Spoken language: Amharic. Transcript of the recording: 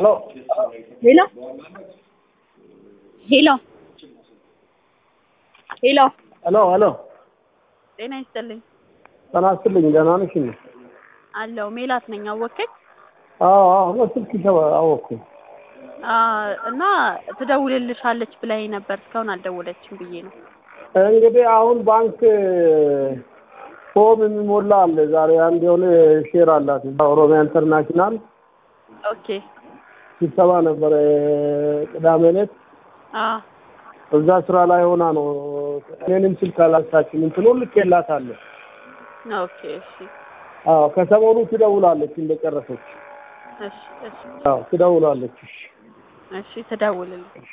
ሄሎ ሄሎ ሄሎ ሄሎ ሄሎ ሄሎ ጤና ይስጥልኝ ጤና ይስጥልኝ ደህና ነሽ እንዴ? አለው ሜላት ነኝ አወከኝ አዎ አዎ በስልክ ተባ- አወኩኝ። እና ትደውልልሻለች ብላኝ ነበር እስካሁን አልደወለችም ብዬ ነው እንግዲህ አሁን ባንክ ፎርም የሚሞላ አለ። ዛሬ አንድ የሆነ ሼር አላት ኦሮሚያ ኢንተርናሽናል ኦኬ ስብሰባ ነበረ ቅዳሜ ዕለት። አ እዛ ስራ ላይ ሆና ነው እኔንም ስልክ አላሳችም እንትኑ ልኬላታለሁ። ኦኬ እሺ አዎ ከሰሞኑ ትደውላለች እንደጨረሰች። እሺ እሺ አዎ ትደውላለች። እሺ እሺ ትደውልልኝ